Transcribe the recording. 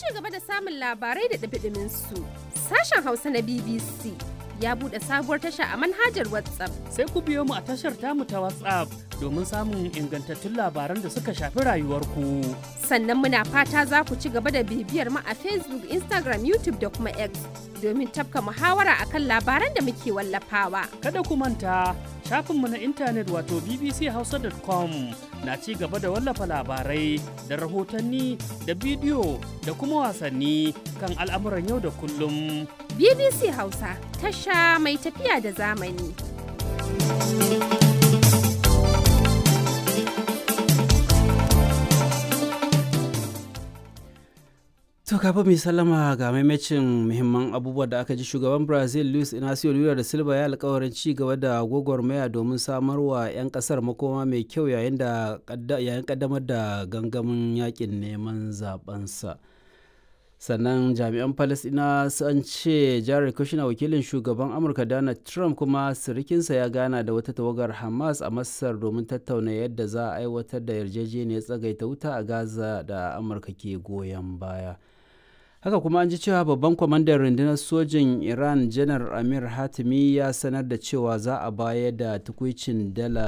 gaba da samun labarai da ɗumi su sashen Hausa na BBC ya buɗe sabuwar tasha a manhajar WhatsApp. Sai ku biyo mu a tashar tamu ta WhatsApp domin samun ingantattun labaran da suka shafi rayuwarku. Sannan muna fata za ku ci gaba da bibiyar mu a Facebook, Instagram, YouTube da kuma X domin tafka muhawara akan labaran da muke wallafawa. Kada ku manta shafinmu na intanet wato bbchausa.com na ci gaba da wallafa labarai da rahotanni da bidiyo da kuma wasanni kan al'amuran yau da kullum. BBC Hausa tasha mai tafiya da zamani. To kafin mai sallama ga maimacin muhimman abubuwa da aka ji shugaban Brazil Luis Inacio Lula da Silva ya alkawarin ci gaba da gwagwarmaya domin samar wa 'yan kasar makoma mai kyau yayin da yayin kaddamar da gangamin yakin neman zabensa. sannan jami'an palestina sun ce jared kushner wakilin shugaban amurka donald trump kuma sirikinsa ya gana da wata tawagar hamas a masar domin tattauna yadda za a aiwatar da yarjejeniyar tsagaita wuta a gaza da amurka ke goyon baya haka kuma an ji cewa babban kwamandan rundunar sojin iran janar amir hatimi ya sanar da cewa za a bayar da tukwicin dala